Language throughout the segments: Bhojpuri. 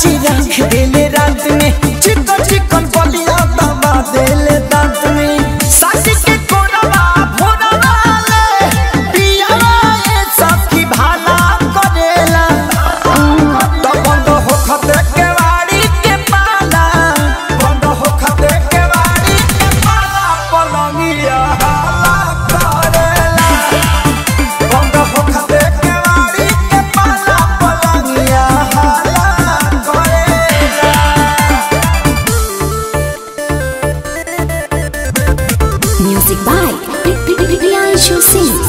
चाची रख देले रात में चिकन चिकन बलिया दबा देले दांत में सासी के कोरवा भोरवा ले पियावा ये सब की भाला करेला तो बंद हो खते के वाड़ी के पाला बंद हो खते के वाड़ी के पाला पलंगिया हाला करेला बंद हो खते के वाड़ी के पाला पलंगिया हाला करेला Music by Priyanshu Singh.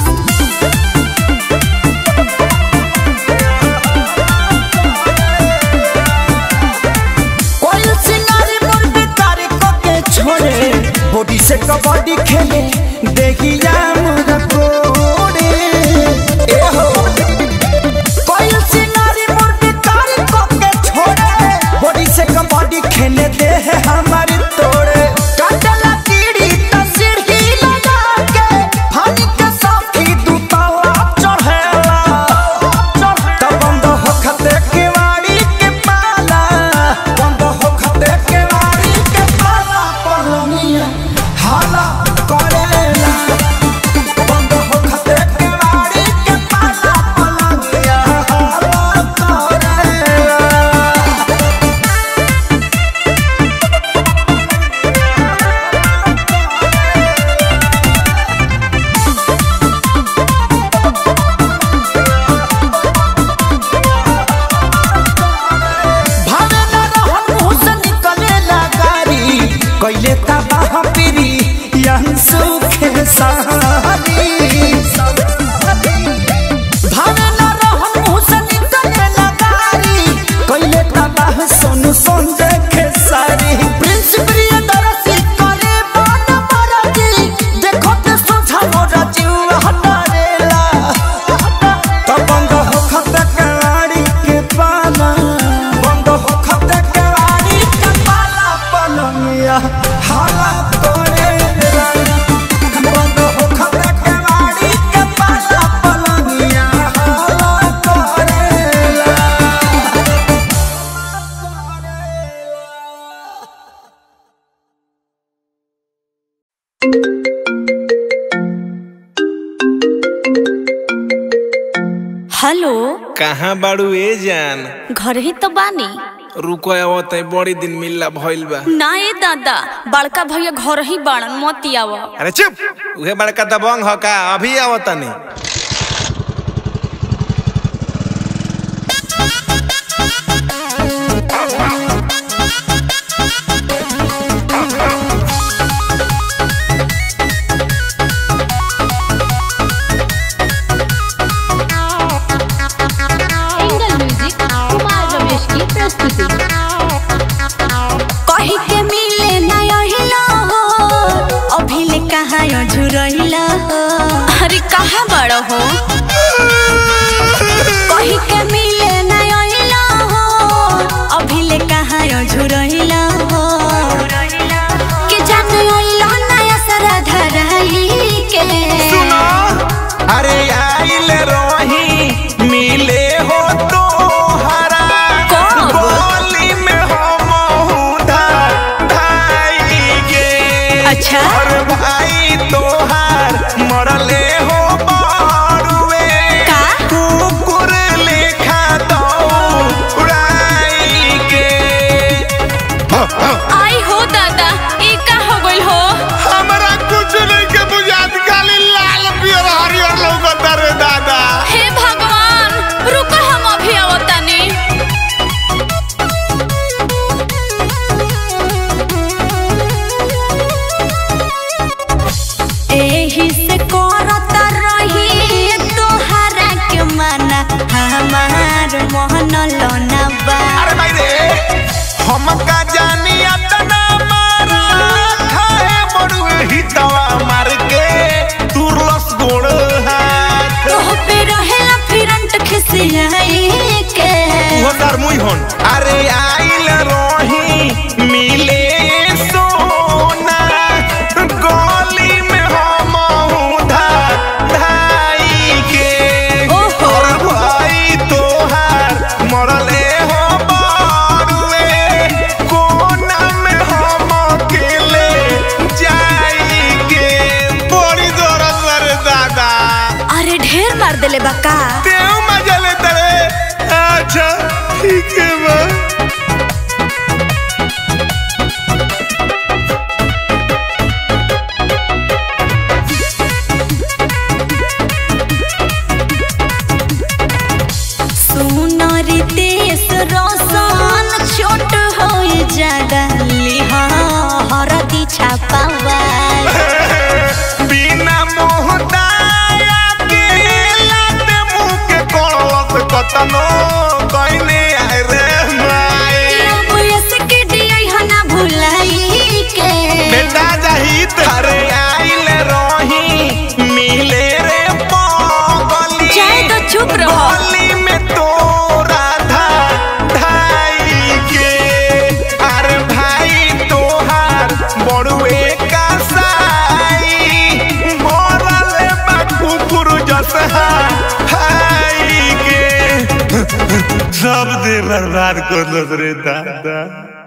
कोई सिंगारी मुर्गी तारी को के छोड़े बॉडी से कबड्डी खेले देखिया मुझे कोड़े ए हो कोई सिंगारी मुर्गी तारी को के छोड़े बॉडी से कबड्डी खेले दे है हमारी तोड़े काटला कीड़ी तस्वीर ही लगा के फानी के साथी दूतावा चढ़ेला तब बंद हो खते के वाड़ी के पाला बंद हो खते के वाड़ी के पाला पलनिया हाला करेला बंद हो खते के वाड़ी के पाला पलनिया हाला करेला भावे न रहन मुँह से निकलेला गारी कैले तबाह पीरी यही सुखे सहारी भावे न रहन मुँह से निकलेला गारी कैले तबाह सोनू सोन देखे सारी प्रिंस प्रियदर्शी करे मन मरजी देखो ते सोझा मोरा जीव हटारेला तब बंद हो खते कवाड़ी के पाला बंद हो खते कवाड़ी के पाला पलंगिया हाला करे बंद हो खते कवाड़ी के पाला पलंगिया हाला करेला हेलो कहाँ बाड़ू ए जान घर ही तो बानी रुको आवत है बड़ी दिन मिलला भइल बा ना ए दादा बड़का भैया घर ही बाड़न मत आव अरे चुप उहे बड़का दबंग ह का अभी आवत नहीं एंगल म्यूजिक कुमार रमेश की प्रस्तुति कही के मिले ना अहिला हो अभी ले कहाँ झुरहिला हो अरे कहाँ बड़ हो कही के मिले ना अहिला हो अभी ले कहाँ झुरहिला हो के जान अइला नया सरा धराई के अरे आइल रही मिले हो तो हरा कब? गोली में हम ढाई गे अच्छा। और भाई तोहार मरले हो बारुए का? कुकुर लेखा दौड़ाई के आई हो दादा ई का हो गइल हो हमरा कुछ नहीं के बुझात खाली लाल पियर हरियर लौकता रे दादा हे भगवान रुको हम अभी आवतानी एही से करत रही तोहरा के मना हमार मोहन लोना बा अरे भाई रे हमका जानी अतना मारा खाए बड़ुए हितवा मार के तुरलस गोड़ हाथ तोह पे रहेला फिरंट खिसियाई के वो डर मुई होन अरे आइल रोही मिले सोना गली में हम धा धाई के ओहो। और भाई तोहार मरले हो देले बा का तेऊ मजा लेता रे अच्छा ठीक है बा सुनर देश रोशन छोट हो ज्यादा लिहा हरदी छापावा बिना मोहताया के लाते मुंह के कलस कतनो कइने आए रे माई भुलाई के बेटा जाही तारे आइल रही मिले रे पगली चाहे तो चुप रहो गली में तोरा धा ढाई के अरे भाई तोहार बड़ुए का साई मरल बा कुकुर जसहा हाई के सब दे बर्बाद कर दो रे दादा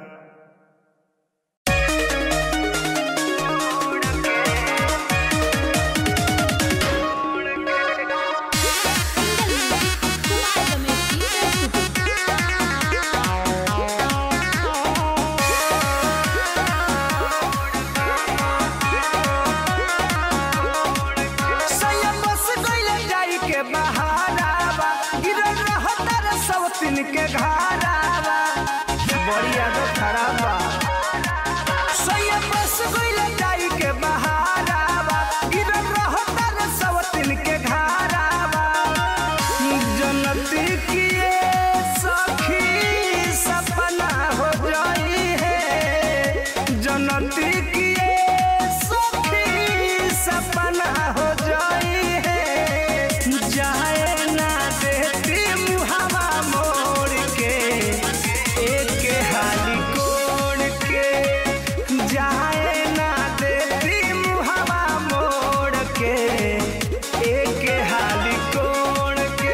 बस गइले जाई के बहारावा गिरल रहता रे सब तीन के घारावा बड़ी आदत खराब बा सैया बस गइले जाई के बहारावा गिरल रहता रे सब तीन के घारावा जनती किए सखी सपना हो जाई है जनती किए सखी सपना हो जाई है जाए ना देती मुहावा मोड़ के एक हाली कोड़ के जाए ना देती मुहावा मोड़ के एक हाली कोड़ के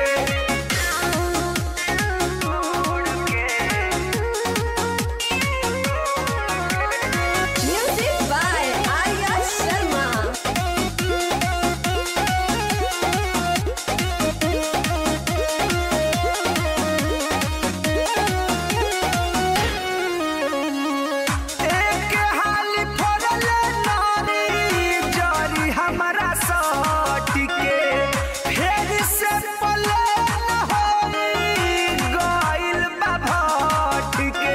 म्यूजिक बाय आर्या शर्मा एक हाली फोड़ले नारी जारी हमारा साटी के फेर से पले न होई गइल बा भाट के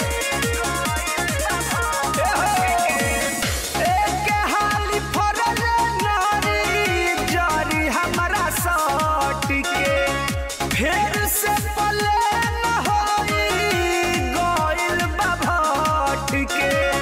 एक हाली फोड़ले नारी जारी हमारा साटी के फेर से पले न होई गइल बा भाट के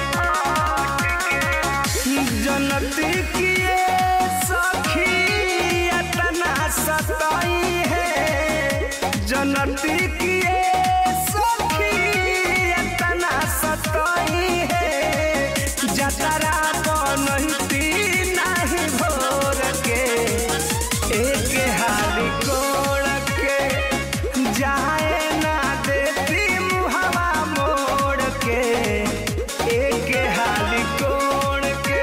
जनती किए सखी इतना सताई है जनती किए सखी इतना सताई है जतरा बनती नहीं भोर के एक हाली कोड़ के जाए ना देती मुहवा मोड़ के एक हाली कोड़ के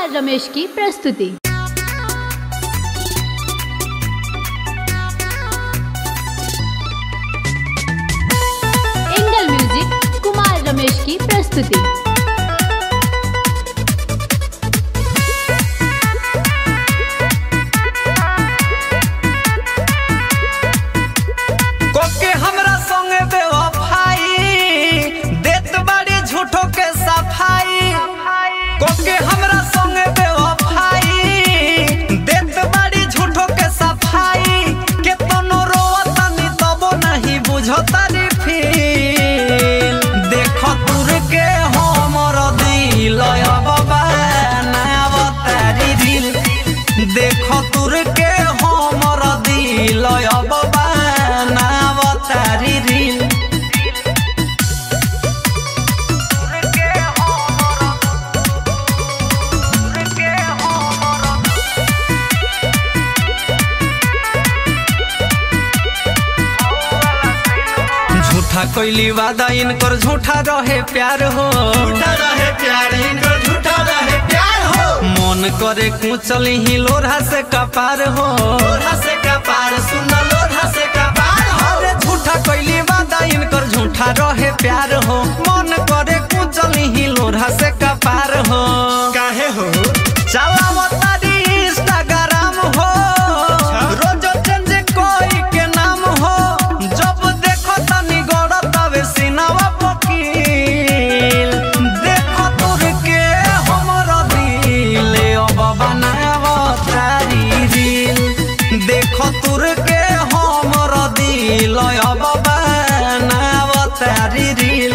कुमार रमेश की प्रस्तुति एंगल म्यूजिक कुमार रमेश की प्रस्तुति कोके हमरा संगे बेवफाई देत बाड़ी झूठो के सफाई कोके हमरा संगे बेवफाई देत बाड़ी झूठो के सफाई के तनो रोवतानी तबो नहीं बुझतारी फील देखो तुर के हमर दिल बाबा नया बतारी दिल देखो तुर के हमर दिल बाबा नया बतारी दिल झूठा कोइली वादा इनकर झूठा रहे प्यार हो झूठा रहे प्यार इनकर झूठा रहे प्यार हो मन करे कुचल ही लोढ़ा से कपार हो लोढ़ा से कपार सुन लोढ़ा से कपार हो अरे झूठा कोइली वादा इनकर झूठा रहे प्यार हो मन करे कुचल ही लोढ़ा से कपार हो काहे हो चलावो तारी इंस्टाग्राम हो रोज चेंज कोई के नाम हो जब देखो तनी गड़ तवे सिनावा पकील देखो तुर के हमर दिल अब बनावा तारी दिल देखो तुर के हमर दिल अब बनावा तारी दिल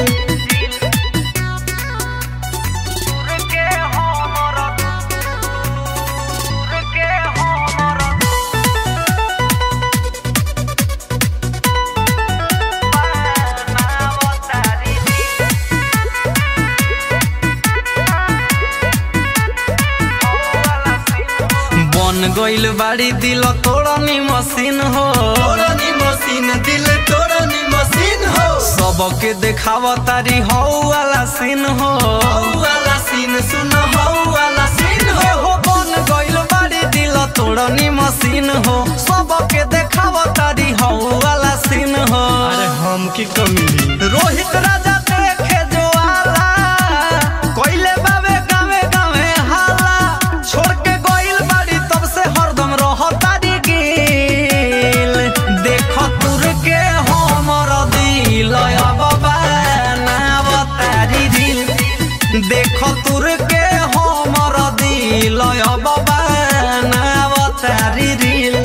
बन गइल बाड़ी दिल तोड़नी मशीन हो तोड़नी मशीन दिल तोड़नी मशीन हो सबके देखाव तारी हौ वाला सीन हो वाला सीन सुन हौ वाला सीन हो हो बन गइल बाड़ी दिल तोड़नी मशीन हो सबके देखाव तारी हौ वाला सीन हो अरे हम की कमी रोहित राजा देखे जो आला कोइले बाबे गावे गावे हाला छोड़ के गइल बाड़ी तब से हरदम रह तारी गिल देखो तुर के हमर दिल अब बनाव तारी दिल देखो तुर के हमर दिल अब बनाव तारी दिल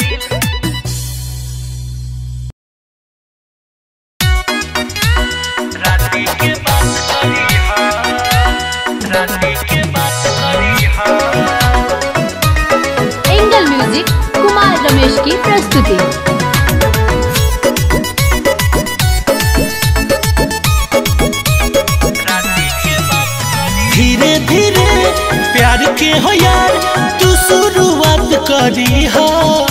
एंगल म्यूजिक कुमार रमेश की प्रस्तुति धीरे धीरे प्यार के हो यार तू शुरुआत करी हो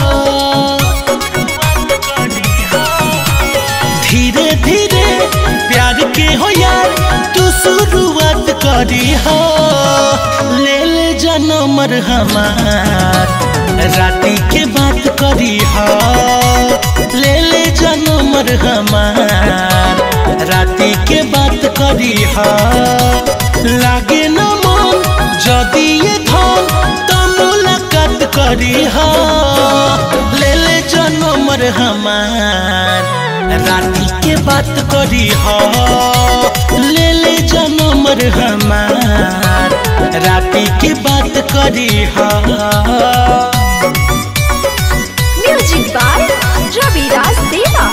धीरे धीरे प्यार के हो यार तू शुरुआत करी हो ले ले जनमर हमार राती के बात करी हो ले ले जनमर हमार राती के बात करी हो लागे न मन जदि ये धन त मुलाकात करी हो ले ले जनमर हमार राती के बात करी हो ले ले जनमर हमार राती के बात करी हो म्यूजिक बाय रवि राज देवा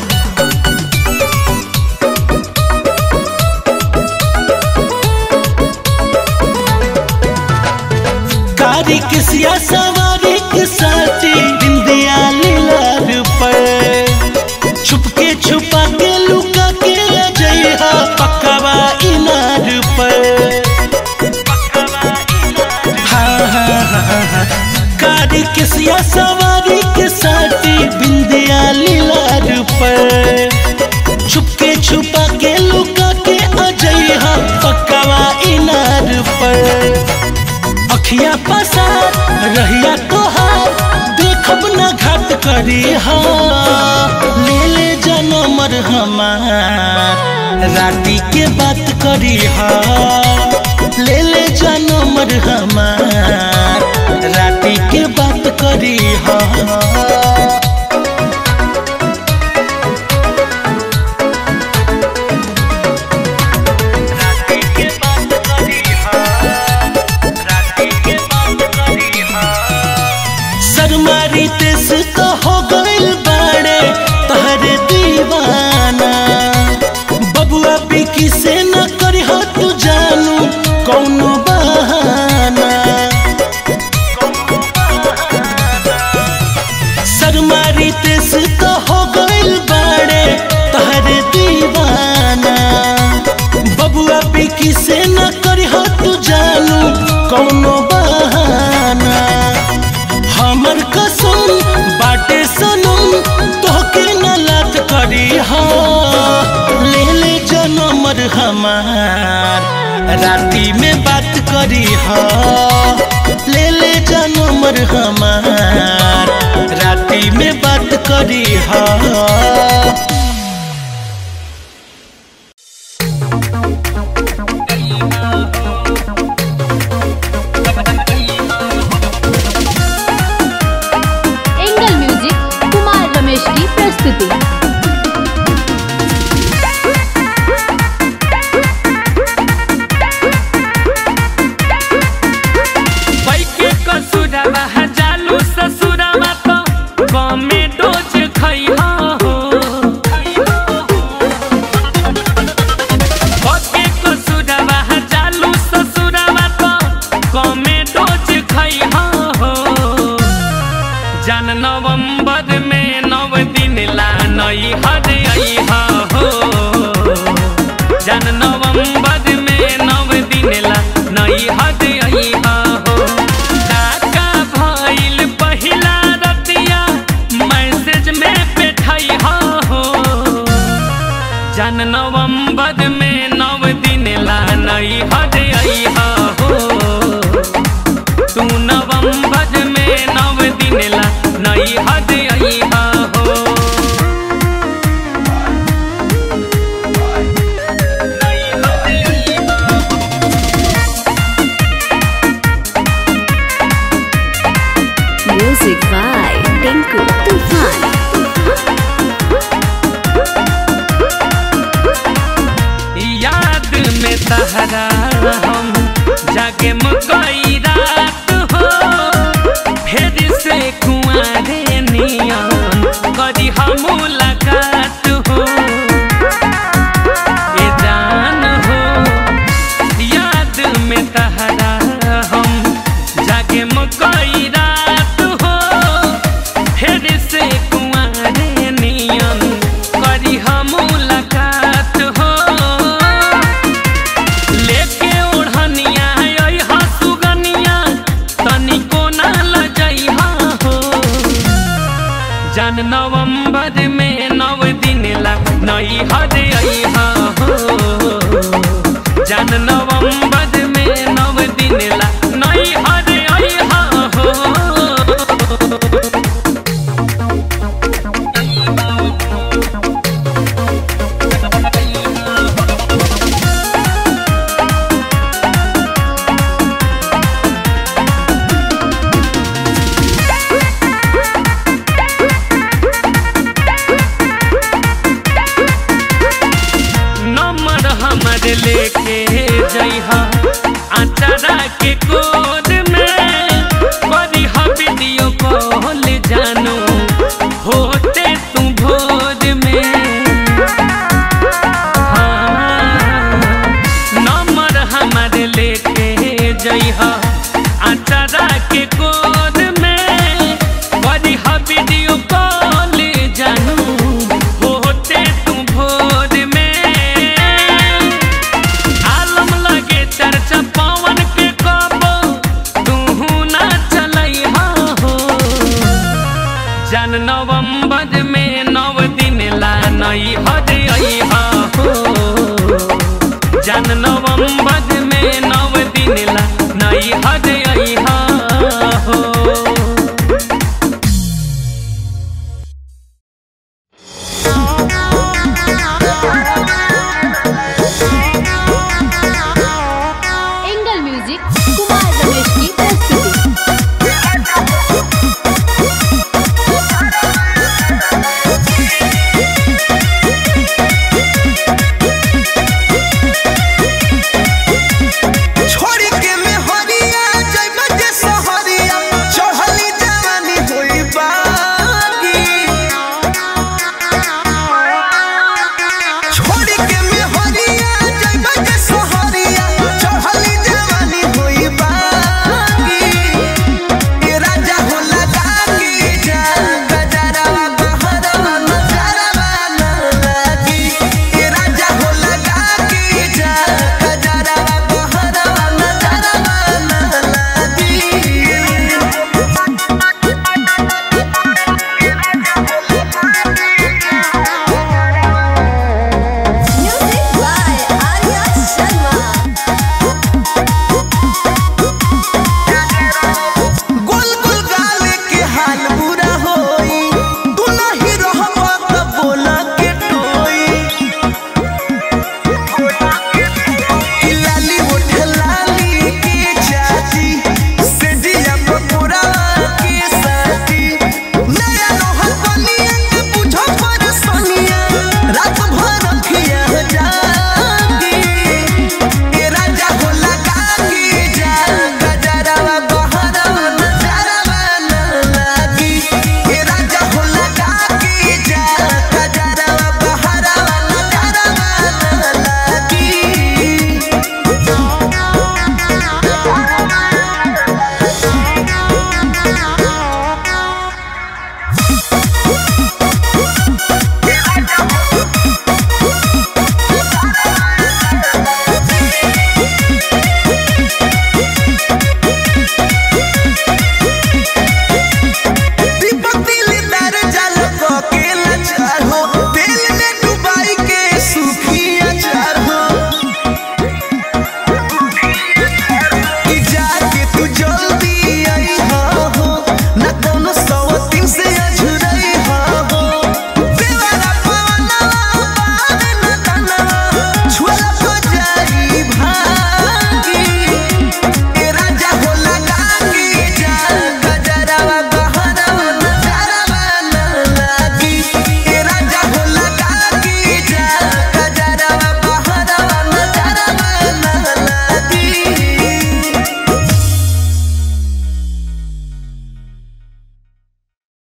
कारी के सिया सवारी के साथी बिंदिया लीलार पर छुपके छुपा के लुका के जइहा पकवा इनार पर हाँ हाँ हाँ हाँ कारी के सिया सवारी के साथी बिंदिया लीलार पर छुपके छुपा के लुका के अजइहा पकवा इनार पर पसार रहिया तोहार देखब न घात करी हा ले ले जनमर हमार राती के बात करी हा ले ले जनमर हमार राती के बात करी हा सरमारी तेस तो हो गइल बाड़े तहरे दीवाना बबुआ बिकी से न करी हो तू जानू कौनो बहाना सरमारी तेस तो हो गइल बाड़े तहरे दीवाना बबुआ बिकी से न करी हो तू जानू कौनो बहाना हमर कसम बाटे सनम तोहके न लात करी हा ले ले जनमर हमार राती में बात करी हा ले ले जनमर हमार राती में बात करी हा एंगल म्यूजिक कुमार रमेश की प्रस्तुति बैके कसुरवा जालू ससुरवा तो कमे डोज खैहा हो बैके कसुरवा जालू ससुरवा तो कमे डोज खैहा हो जान नवंबर में नव दिन ला नई हर अइहा हो जान नवंबर में नव दिन ला नई हद अइहा हो काका भइल पहिला रतिया मैसेज में बैठइहा हो जान नवंबर में नव दिन ला नई हद अइहा हो तू नवंबर में नव दिन ला नई हद अइहा हो म्यूजिक बाय टिंकू तूफान याद में तहरा हम जागे मकई रात हो फिर से कुआरे नियन करी हम मुलाकात हो ए जान हो याद में तहरा हम जागे मकई रात हो फिर से कुआरे नियन करी हम मुलाकात हो लेके ओढ़निया अइहा सुगनिया तनिको ना लजइहा हो जान नवंबर में नव दिन ला नई हद अइहा हो जान नवंबर में नव दिन ला नई हद अइहा हो नंबर हमर लेके जइहा आचारा के कोड में करी हा वीडियो कॉल जानू होते तू भोर में हाँ, नंबर हमर लेके जइहा आचारा के कोड में करी हा वीडियो कॉल जानू होते तू भोर में आलम लगे चर्चा पवन के कबो तू ना चलैहा हो जान नवंबर में नव दिन ला नई हद अइहा हो जान नवंबर में नव दिन ला नई हद अइहा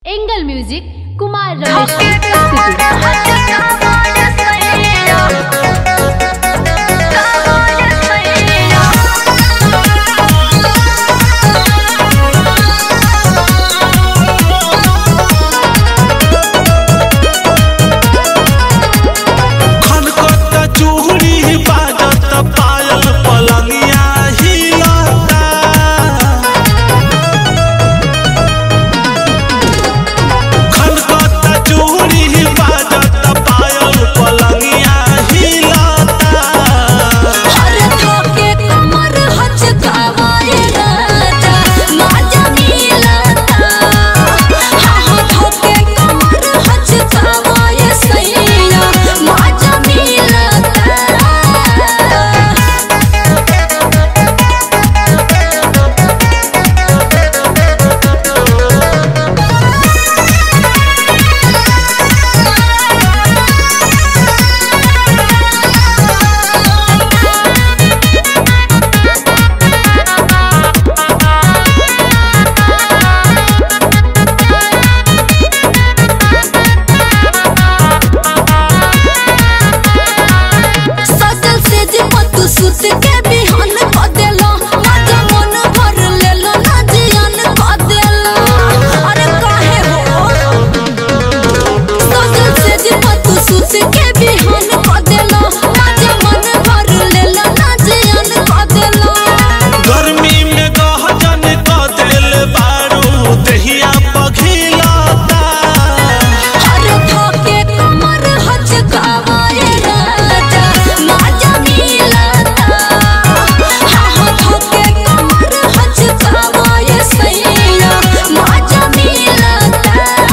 एंगल म्यूजिक कुमार रमेश की प्रस्तुति खनकत चूड़ी बाजत पायल पलंगिया हिलता खनकत चूड़ी बाजत पायल पलंगिया हिलता हर थोके कमर हचकावाए राजा माजा मिलता हाँ हाँ थोके कमर हचकावाए सैया माजा मिलता सजल से जे पतु सुत के बिहान क देलो माजा मन भर लेलो ना जियान क देलो अरे काहे हो सजल से जे पतु सुत के बिहान क देलो माजा मन भर लेलो ना जियान क देलो गर्मी में गहजन क दिल बारू दहिया पघिलता हर थोके कमर हचकावाए राजा माजा मिलता हाँ हाँ थोके कमर हचकावाए सैया माजा मिलता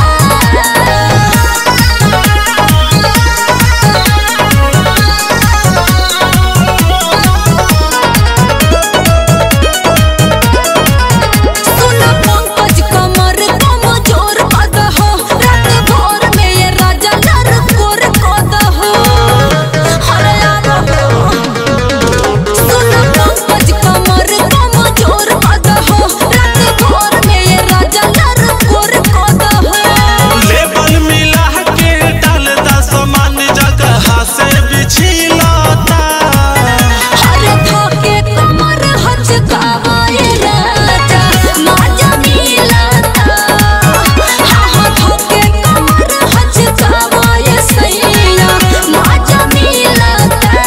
सुना पंकज कमर कमजोर कद हो रात भोर में ये राजा नर कोर कद हो हरे आब हो सुना पंकज कमर कमजोर कद हो रात भोर में ये राजा नर कोर कद हो लेबल मिला के डाल दा समान जगह से बिछिलता हरे थोके कमर हचकावाए राजा माजा मिलता हाँ हाँ थोके कमर हचकावाए सैया माजा मिलता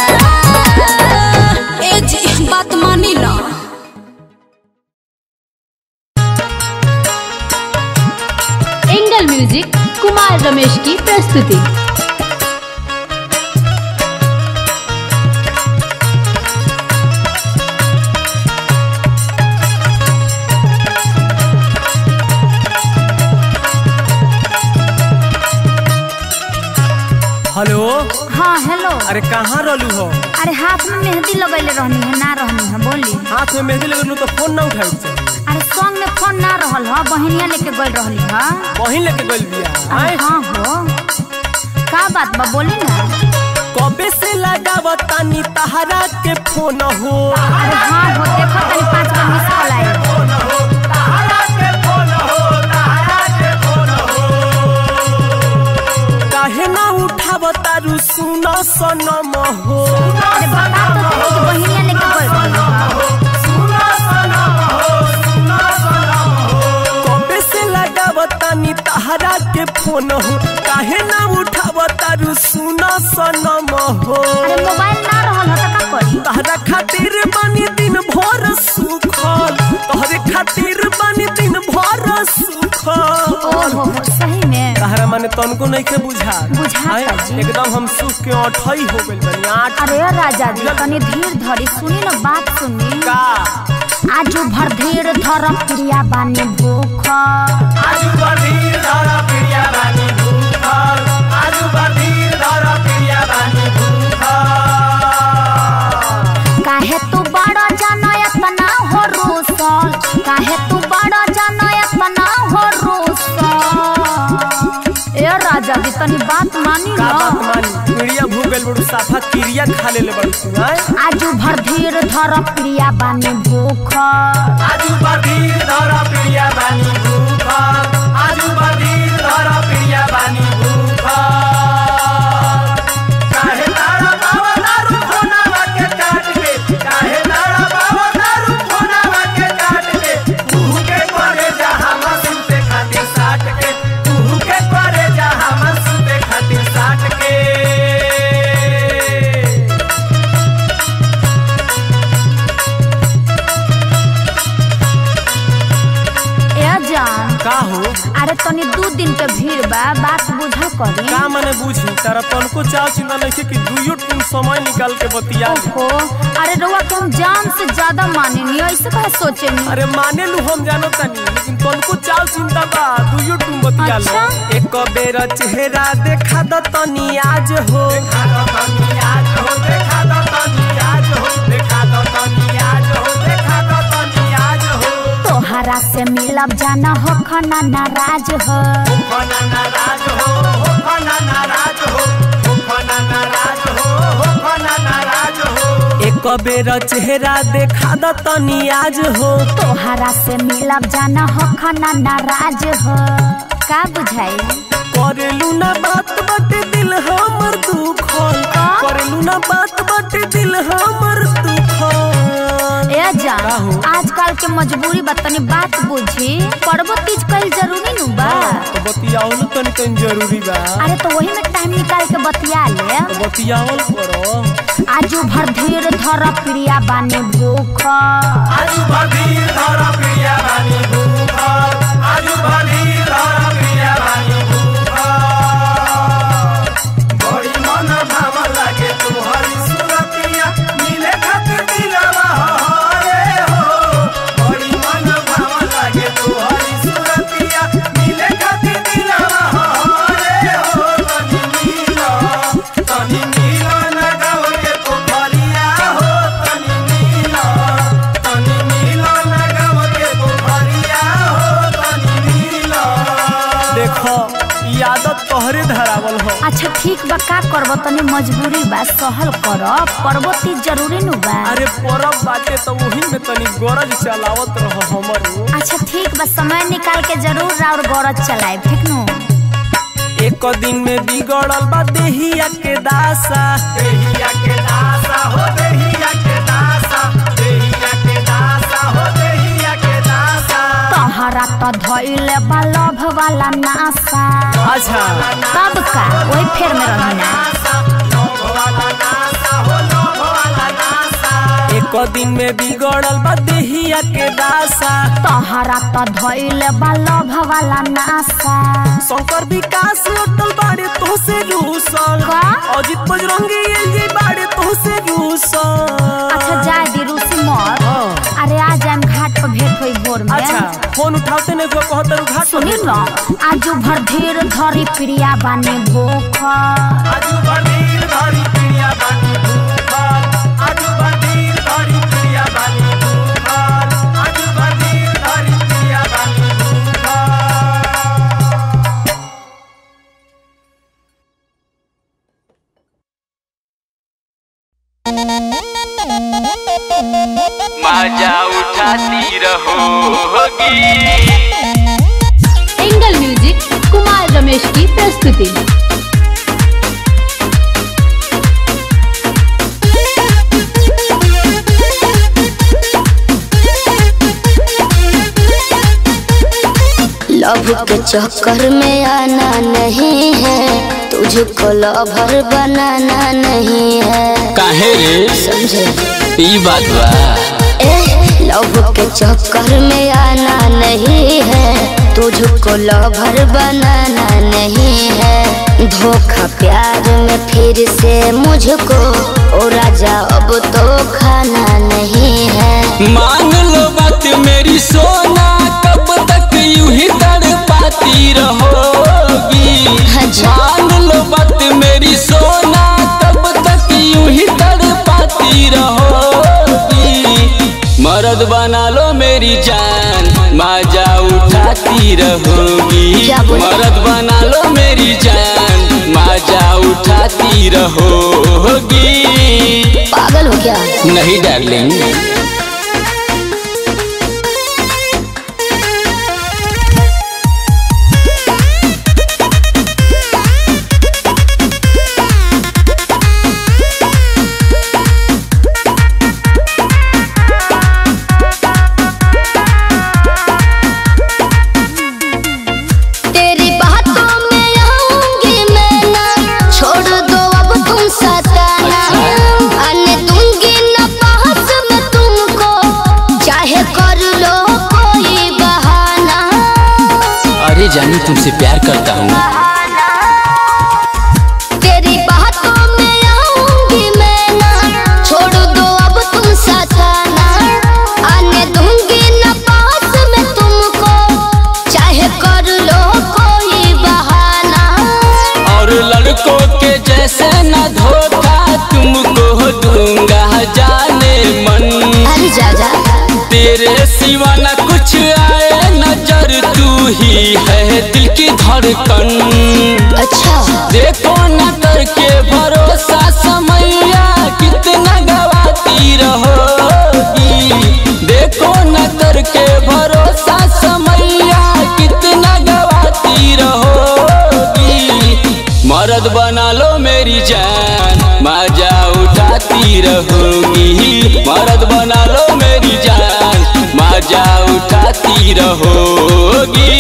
ए जी बात मानी ना एंगल म्यूजिक कुमार रमेश की प्रस्तुति हेलो हाँ हेलो अरे कहाँ रहलू हो अरे हाथ में मेहंदी लगैले रहनी है ना रहनी है बोली हाथ में मेहंदी लगलू तो फोन ना उठाई से अरे संग में फोन ना रहल ह बहनिया लेके गई रहली ह वहीं लेके गइल बिया अरे आय हाँ हो का बात बा बोली ना कबे से लगावतानी तहरा के फोन हो अरे हाँ हो देखो तनी पाँच बार मिस कॉल आई काहे ना उठावतारू सुन सनम हो अरे बता तो सही कि बहनिया लेके गई रहली ह कबे से लगावतानी तहरा के फोन हो काहे ना उठावतारू सुन सनम हो अरे मोबाइल ना रहल ह त का करी तहरा खातिर बनी दिन भर सुखल तोहरे खातिर बनी दिन भर सुखल ओहो हो सही में तहरा माने तनको नहीं के बुझा बुझाता आय, जी। एकदम हम सुख के अठई हो गइल बनी आठ अरे राजा जी तनी धीर धरी सुनी ना बात सुनी का आजू भर धीर धर प्रिया बानी भूख आजू बधीर धर प्रिया बानी भूखल आजू बधीर धर प्रिया बानी भूखल काहे तू बड़ा जाना इतना हो रोसल काहे तू बड़ा जाना इतना हो रोसल ए राजा जी तनी बात मानी का ना बात मानी चिड़िया भूख गइल बड़ू साफा क्रिया खा ले ले बड़ू तू आय आजू भर धीर धर प्रिया बानी भूख आजू बधीर धर प्रिया बानी भूखल आजू बधीर का हो अरे तनी दू दिन के भीड़ बा बात बुझा करी का मने बुझी तारा तनको चाव चिंता नहीं कि दुइयो टून समय निकाल के बतिया ले। ओहो अरे रउआ के हम जान से ज्यादा मानेनी ऐसे कहा सोचेनी अरे माने लू हम जानो तनी लेकिन तनको चाव चिंता बा दुइयो टून बतिया ले अच्छा। एक बेर चेहरा देखा द तनी आज हो देखा द तनी आज हो देखा द तनी आज हो देखा द तनी आज हो देखा द तनी आज हो तोहरा से मिलब जाना हो खना नाराज हो फना नाराज हो हो फना नाराज हो हो फना नाराज हो हो फना नाराज हो एक बेर चेहरा देखा द तनी आज हो तोहरा से मिलब जाना हो खना नाराज हो का बुझाई करेलू ना बात बटे दिल हमर दुखल करेलू ना बात बटे दिल हमर दुखल ए जान का हो? आजकल के मजबूरी बा तनी बात बुझी पर्वो तीज कईल जरूरी नु बा तो बतियावल तनी तनी जरूरी बा अरे तो वही में टाइम निकाल के बतिया ले तो बतियावल करो आजू भर धीर धर प्रिया बानी भूख आजू भदीर धर प्रिया बानी भूखल आजू भदीर धर प्रिया बानी भूखल बड़ी मन भाव लागे तुम्हारी सुरतिया मिले खातिर दिलवा हरे हो बड़ी मन भाव लागे तुम्हारी सुरतिया मिले खातिर दिलवा हरे हो तनी मिलो तनी मिलो ना गाँव के पोखरिया हो तनी मिलो तनी मिलो ना गाँव के पोखरिया हो तनी मिलो देखो ई आदत तोहरे धरावल हो अच्छा ठीक बा का करब तनी मजबूरी बा सहल कर पर्वो तीज जरूरी नु बा अरे परब बाटे तो वही में तनी गरज चलावत रहो हमरो अच्छा ठीक बा समय निकाल के जरूर और गौरज चलाए ठीक नु एक दिन में बिगड़ल बा देहिया के दासा देहिया के दासा हो देहिया के दासा देहिया के दासा हो देहिया के दासा तोहरा तो धइले बा लभ वाला नासा अच्छा तब का वही फेर में रहना एक दिन में बिगड़ल बा देहिया के दासा तोहरा तो धइले बा लभ वाला नासा शंकर विकास अटल बाड़े तो से रूसल का? अजित बजरंगी एलजी बाड़े तो से रूसल अच्छा जाए दी रूसी मत हाँ। अरे आ जाए घाट पर भेंट हुई भोर में अच्छा फोन उठाते नहीं को कहतर घाट सुनी न आजू भर धीर धरी प्रिया बानी भूख आजू बंदीर धरी प्रिया बानी भूखल आजू बंदीर धरी प्रिया बानी भूखल आजू बंदीर धरी प्रिया बानी भूखल मजा उठाती रहोगी एंगल म्यूजिक कुमार रमेश की प्रस्तुति लव के चक्कर में आना नहीं है तुझको लवर बनाना नहीं है काहे रे समझे ई बात बा ए लव के चक्कर में आना नहीं है तुझको लवर बनाना नहीं है धोखा प्यार में फिर से मुझको ओ राजा अब तो खाना नहीं है मान लो बात मेरी सोना कब तक यूं ही तड़पाती रहोगी अच्छा। मान लो बात मेरी सोना कब तक यूं ही तड़पाती रहोगी मर्द बना लो मेरी जान मजा उठाती रहोगी क्या बोले? मर्द बना लो मेरी जान मजा उठाती रहोगी पागल हो क्या नहीं डार्लिंग तेरी बातों में आऊंगी मैं ना छोड़ दो अब तुम सताना आने दूंगी न पास में तुम अरे जानू तुमसे प्यार करता हूँ तेरी बातों में आऊंगी मैं ना छोड़ दो अब तुम सताना आने दूंगी न पास में तुमको चाहे कर लो कोई बहाना और लड़कों के जैसे न धोखा तुमको दूंगा जाने मन अरे जा जा तेरे सिवा न कुछ आए नजर तू ही है दिल की धड़कन अच्छा देखो न करके भरोसा समैया कितना गवाती रहोगी देखो न करके भरोसा समैया कितना गवाती रहोगी मर्द बना लो मेरी जान मजा उठाती रहोगी मर्द बना लो मेरी जान मजा उठाती रहोगी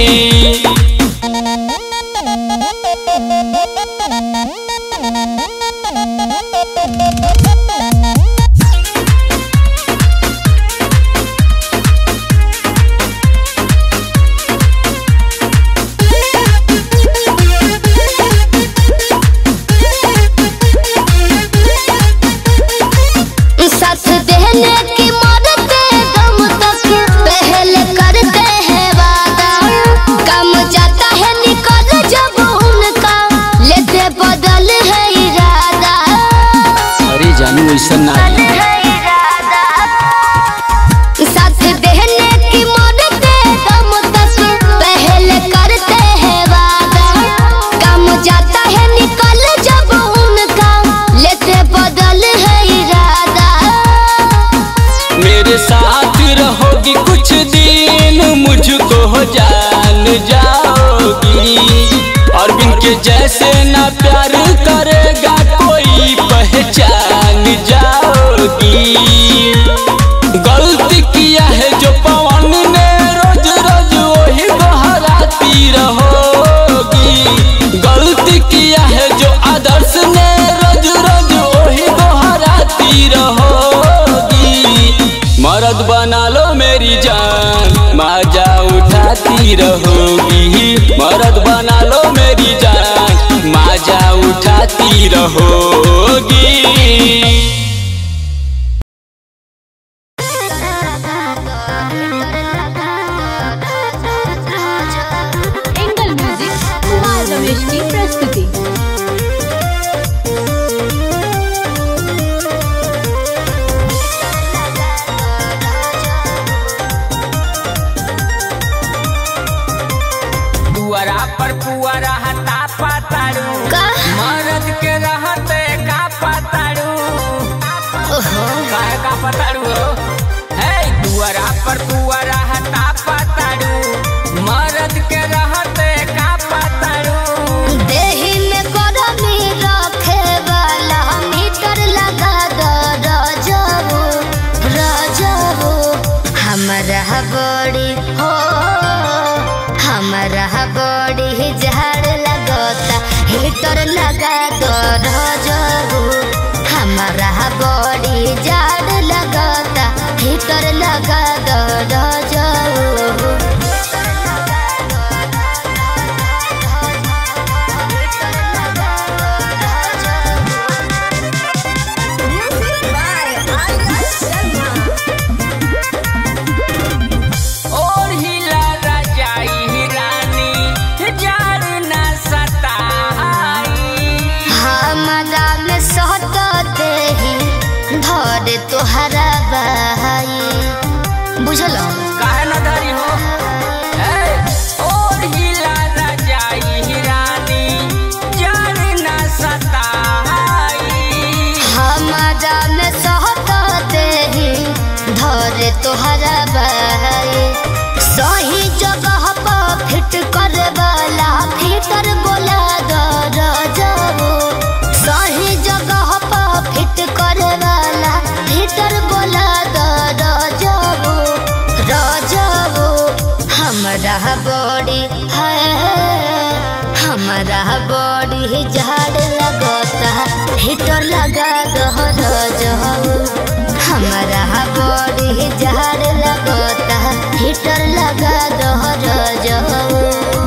साथ देने की मरते दम तक पहले करते हैं वादा कम जाता है निकल जब उनका लेते बदल है इरादा अरे जानू ऐसा ना है इरादा साथ देने की मरते दम तक पहले करते हैं वादा कम जाता है निकल जब उनका लेते बदल है इरादा मेरे साथ रहोगी कुछ दिन मुझको जान जाओगी और के जैसे ना प्यार करेगा कोई पहचान जाओगी गलती किया है जो पवन ने रोज रोज वही दोहराती रहोगी गलती किया है जो आदर्श ने रोज रोज वही दोहराती रहोगी मर्द बना लो मेरी जान मजा उठाती रहोगी मर्द बना लो मेरी जान मजा उठाती रहोगी एंगल म्यूजिक कुमार रमेश की प्रस्तुति पुअरा पर पुअरा हता पाताड़ू का? मरद के रहते का पाताड़ू ओहो काहे का पाताड़ू हो हे पुअरा पर पुअरा हता पाताड़ू मरद के रहते का पाताड़ू देही में गरमी रखे वाला मीटर लगा दो रजबू रजबू हमरा बड़ी हो हमरा बड़ी झाड़ लगता हीटर लगा दो रजबू हमरा बड़ी झाड़ लगता हीटर लगा दो रजबू और हिला रजाई रानी जार न सताई हमरा में सहते ही धर तोहरा बहाई बुझल काहे न धरी हो हे, और हिला रजाई रानी जार न सताई हमरा में सहते ही धर तोहरा बहाई सही जगह पर फिट कर वाला फिटर बोला दर जाबो सही जगह पर फिट कर वाला फिटर बोला दर जाबो रजबो हमरा बड़ी है हमरा बड़ी झाड़ लगता हीटर लगा दो रजबो हमरा बड़ी झाड़ लगता हीटर लगा दो रजबो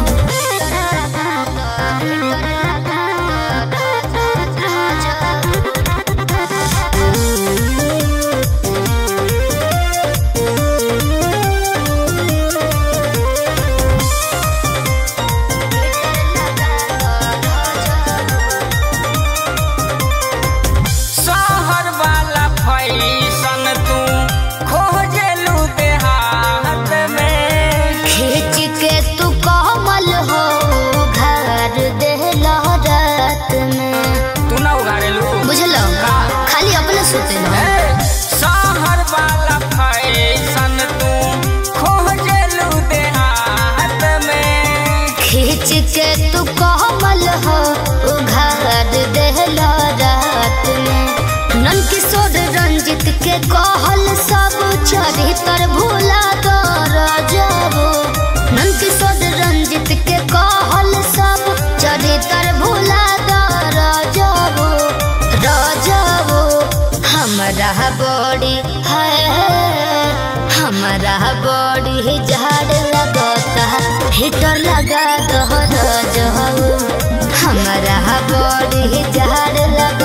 के तू कोमल हो उघार देहला रात में नन किशोर रंजित के कहल सब चरित्र भूला दर जाबो नन किशोर रंजित के कहल सब चरित्र भूला दर जाबो राजाबो हमरा बड़ी है हमरा बड़ी झाड़ लगता हिटर लगा दो राजाबो हमरा बड़ी झाड़ लगा